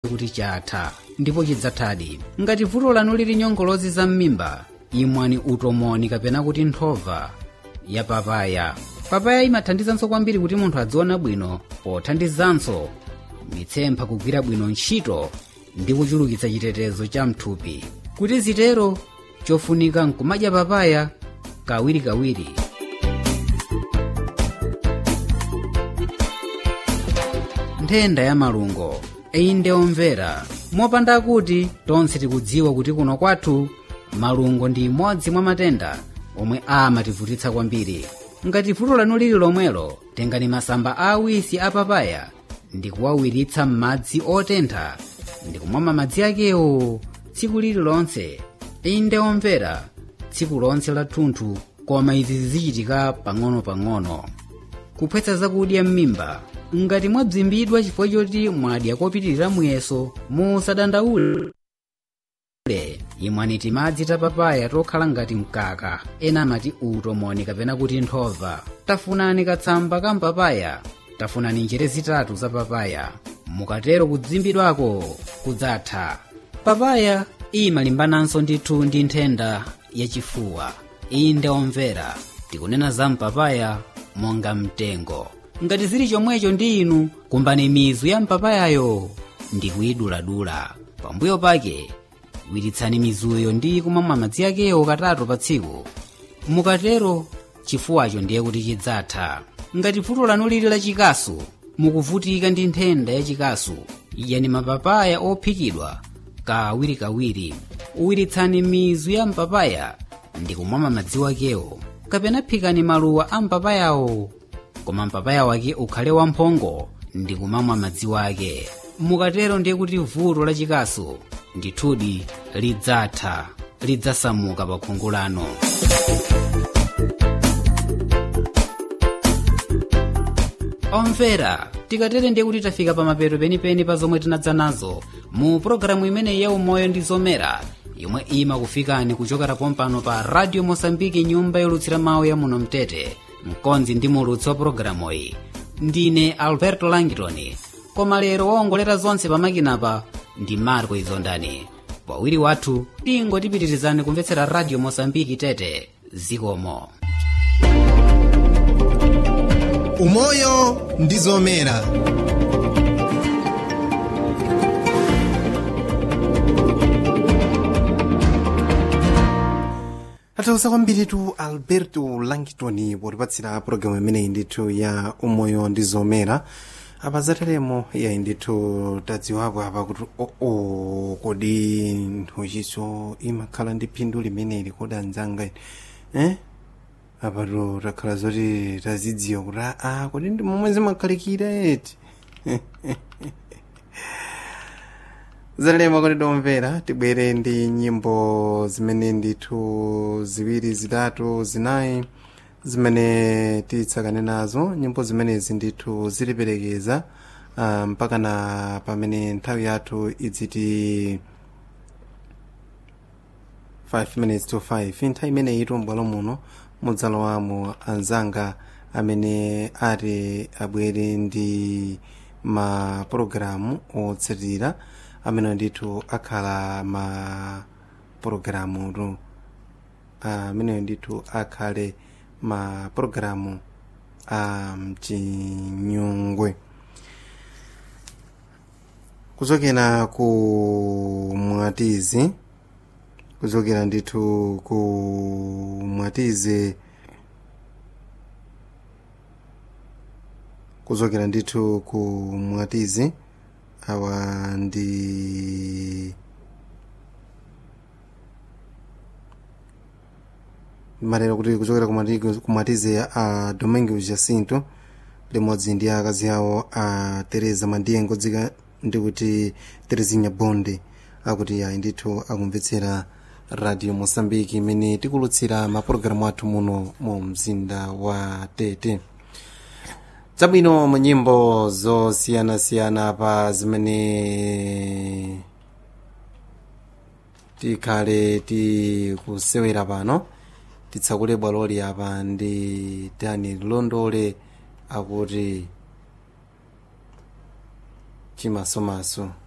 kuti chatha ndipo chidzathadi ngati vuto lanu lili nyongolozi za m'mimba imwani utomoni kapena kuti nthova ya papaya papaya imathandizanso kwambiri kuti munthu adziona bwino pothandizanso mitsempha kugwira bwino ntchito ndi kuchulukitsa chitetezo cha mthupi kuti zitero chofunika nkumadya papaya kawirikawiri nthenda ya malungo inde omvera mopanda kuti tonse tikudziwa kuti kuno kwathu malungo ndi imodzi mwa matenda omwe amativutitsa kwambiri ngati vuto lanu lili lomwelo tengani masamba awisi a papaya ndi kuwawiritsa m'madzi otentha ndi kumwa madzi akewo tsiku lililonse inde omvera tsiku lonse la thunthu koma izi zizichitika pang'ono-pang'ono kuphwetsa zakudya m'mimba ngati mwabzimbidwa chifukwa choti mwadya kopitirira muyeso musadandaule imwani timadzi ta papaya tokhala ngati mkaka ena amati utomoni kapena kuti nthova tafunani katsamba ka mpapaya tafunani njere zitatu za papaya mukatero kudzimbidwako kudzatha papaya imalimbananso ndithu ndi nthenda yachifuwa inde omvera tikunena za mpapaya monga mtengo ngati zili chomwecho ndi inu kumbani mizu ya mpapayayo ndi kuiduladula pambuyo pake wiritsani mizuyo ndi kumamwa madzi akewo katatu pa tsiku mukatero chifuwacho ndiye kuti chidzatha ngati vuto lanu lili lachikasu mukuvutika ndi nthenda yachikasu idyani mapapaya ophikidwa kawirikawiri uwiritsani mizu ya mpapaya ndi kumamwa madzi akewo kapena phikani maluwa a mpapayawo koma mpapaya wake ukhale wamphongo ndi kumamwa madzi ake mukatero ndiye kuti vuto lachikasu ndithudi lidzatha lidzasamuka pa khungu lanu omvera tikatere ndiye kuti tafika pa mapeto penipeni pa zomwe tinadza nazo mu pologalamu imeneyi ya umoyo ndi zomera yomwe imakufikani kuchokera pompano pa radio mosambiki nyumba yolutsira mawu ya muno mtete mkonzi ndi mulutsi wa pologalamuyi ndine alberto langitoni koma lero waongolera zonse pamakinapa ndi marco izondani wawiri wathu tingotipitirizani kumvetsera radio mosambiki tete zikomo umoyo ndi zomera atausa kwambiritu alberto langitoni potipatsira pologalamu imeneyi ndithu ya umoyo ndi zomera apa zateremo yayi ndithu tadziwapo apa kuti oo kodi nthuchiso imakhala ndi phindu limeneli kodi anzanga eh apatu takhala zoti tazidziwa kuti aa kodi ndi momwe zimakhalikira eti zateremo kuti domvera tibwere ndi nyimbo zimene ndithu ziwiri zitatu zinayi zimene titsakane nazo nyimbo zimenezi ndithu ziliperekeza uh, mpaka na pamene nthawi yathu idziti 5 minutes to 5 nthawi imeneyi itombwalo muno mudzalowamo anzanga amene ati abwere ndi mapulogalamu otsatira amene ndithu akhala ma pulogalamu ameneyo ndithu akhale ma pulogalamu a mchinyungwe kuchokera ku mwatizi kuchokera ndithu ku mwatizi kuchokera ndithu ku mwatizi awa ndi malero kuti kuchokera kumatize a domingo jacinto limodzi ndi akazi awo a teresa mandiengo dzika ndikuti terezinha bonde akuti ayi ndithu akumvetsera radio mosambiki imene tikulutsira mapulogalamu athu muno mu mzinda wa tete zabwino mu nyimbo zosiyanasiyana pa zimene tikhale tikusewera pano titsakule bwaloli apa ndi daniel londole akuti chimasomaso